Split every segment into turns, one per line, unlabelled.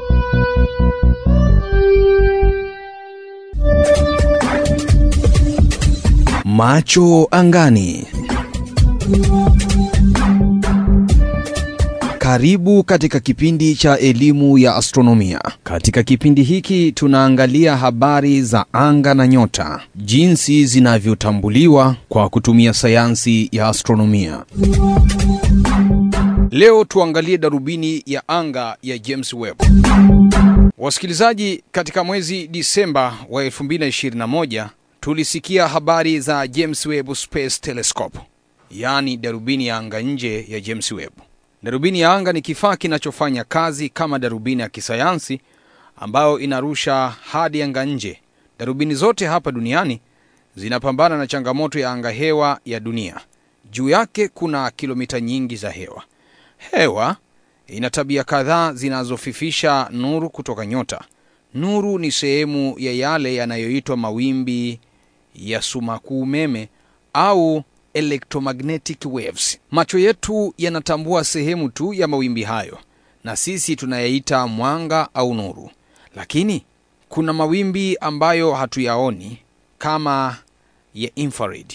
Macho angani. Karibu katika kipindi cha elimu ya astronomia. Katika kipindi hiki tunaangalia habari za anga na nyota, jinsi zinavyotambuliwa kwa kutumia sayansi ya astronomia. Leo tuangalie darubini ya anga ya James Webb. Wasikilizaji, katika mwezi Disemba wa 2021 tulisikia habari za James Webb Space Telescope, yaani darubini ya anga nje ya James Webb. Darubini ya anga ni kifaa kinachofanya kazi kama darubini ya kisayansi ambayo inarusha hadi anga nje. Darubini zote hapa duniani zinapambana na changamoto ya anga hewa ya dunia. Juu yake kuna kilomita nyingi za hewa. Hewa ina tabia kadhaa zinazofifisha nuru kutoka nyota. Nuru ni sehemu ya yale yanayoitwa mawimbi ya sumaku umeme au electromagnetic waves. Macho yetu yanatambua sehemu tu ya mawimbi hayo, na sisi tunayaita mwanga au nuru, lakini kuna mawimbi ambayo hatuyaoni kama ya infrared,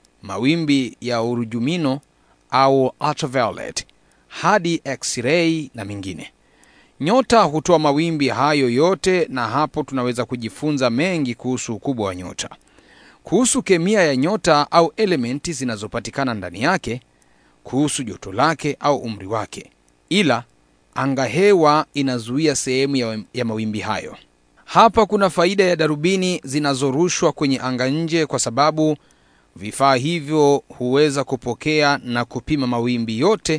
mawimbi ya urujumino au ultraviolet hadi x-ray na mengine. Nyota hutoa mawimbi hayo yote, na hapo tunaweza kujifunza mengi kuhusu ukubwa wa nyota, kuhusu kemia ya nyota au elementi zinazopatikana ndani yake, kuhusu joto lake au umri wake. Ila anga hewa inazuia sehemu ya, ya mawimbi hayo. Hapa kuna faida ya darubini zinazorushwa kwenye anga nje, kwa sababu vifaa hivyo huweza kupokea na kupima mawimbi yote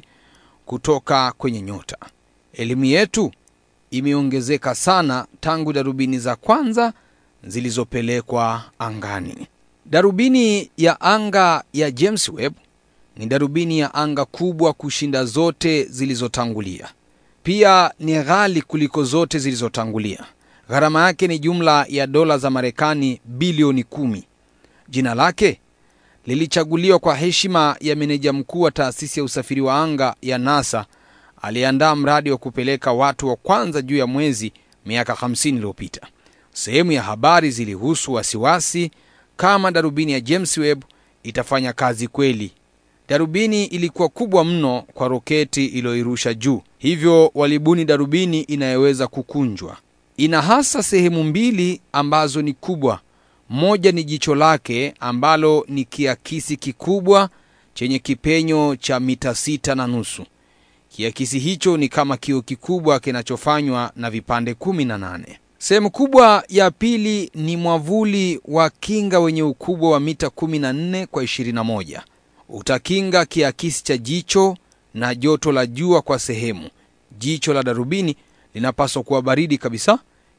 kutoka kwenye nyota. Elimu yetu imeongezeka sana tangu darubini za kwanza zilizopelekwa angani. Darubini ya anga ya James Webb ni darubini ya anga kubwa kushinda zote zilizotangulia. Pia ni ghali kuliko zote zilizotangulia. Gharama yake ni jumla ya dola za Marekani bilioni kumi. Jina lake lilichaguliwa kwa heshima ya meneja mkuu wa taasisi ya usafiri wa anga ya NASA aliyeandaa mradi wa kupeleka watu wa kwanza juu ya mwezi miaka 50 iliyopita. Sehemu ya habari zilihusu wasiwasi kama darubini ya James Webb itafanya kazi kweli. Darubini ilikuwa kubwa mno kwa roketi iliyoirusha juu, hivyo walibuni darubini inayoweza kukunjwa. Ina hasa sehemu mbili ambazo ni kubwa. Moja ni jicho lake ambalo ni kiakisi kikubwa chenye kipenyo cha mita sita na nusu. Kiakisi hicho ni kama kioo kikubwa kinachofanywa na vipande kumi na nane. Sehemu kubwa ya pili ni mwavuli wa kinga wenye ukubwa wa mita 14 kwa 21. Utakinga kiakisi cha jicho na joto la jua kwa sehemu. Jicho la darubini linapaswa kuwa baridi kabisa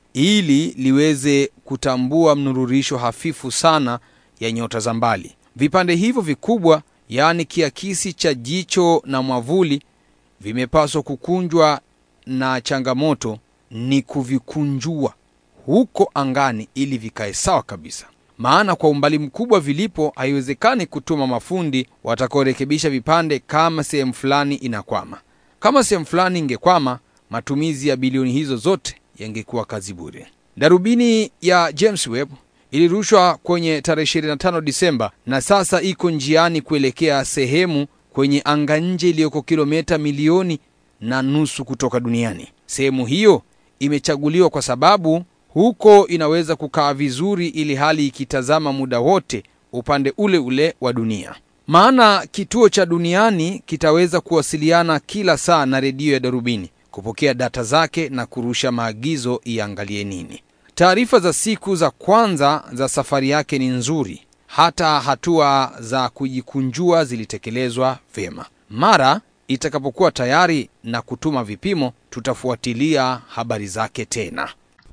ili liweze kutambua mnururisho hafifu sana ya nyota za mbali. Vipande hivyo vikubwa, yaani kiakisi cha jicho na mwavuli, vimepaswa kukunjwa, na changamoto ni kuvikunjua huko angani ili vikae sawa kabisa, maana kwa umbali mkubwa vilipo, haiwezekani kutuma mafundi watakaorekebisha vipande kama sehemu fulani inakwama. Kama sehemu fulani ingekwama, matumizi ya bilioni hizo zote yangekuwa kazi bure. Darubini ya James Webb ilirushwa kwenye tarehe 25 Disemba na sasa iko njiani kuelekea sehemu kwenye anga nje iliyoko kilomita milioni na nusu kutoka duniani. Sehemu hiyo imechaguliwa kwa sababu huko inaweza kukaa vizuri, ili hali ikitazama muda wote upande ule ule wa dunia, maana kituo cha duniani kitaweza kuwasiliana kila saa na redio ya darubini kupokea data zake na kurusha maagizo iangalie nini. Taarifa za siku za kwanza za safari yake ni nzuri, hata hatua za kujikunjua zilitekelezwa vyema. Mara itakapokuwa tayari na kutuma vipimo, tutafuatilia habari zake tena.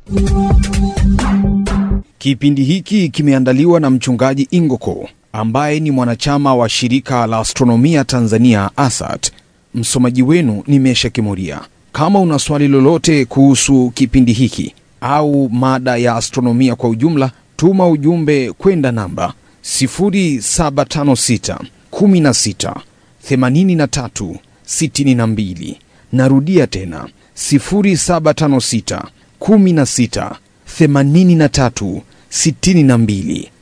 Kipindi hiki kimeandaliwa na mchungaji Ingoko ambaye ni mwanachama wa shirika la astronomia Tanzania ASAT. Msomaji wenu ni Mesha Kimuria. Kama una swali lolote kuhusu kipindi hiki au mada ya astronomia kwa ujumla, tuma ujumbe kwenda namba 0756 16 83 62. Narudia tena 0756 16 83 62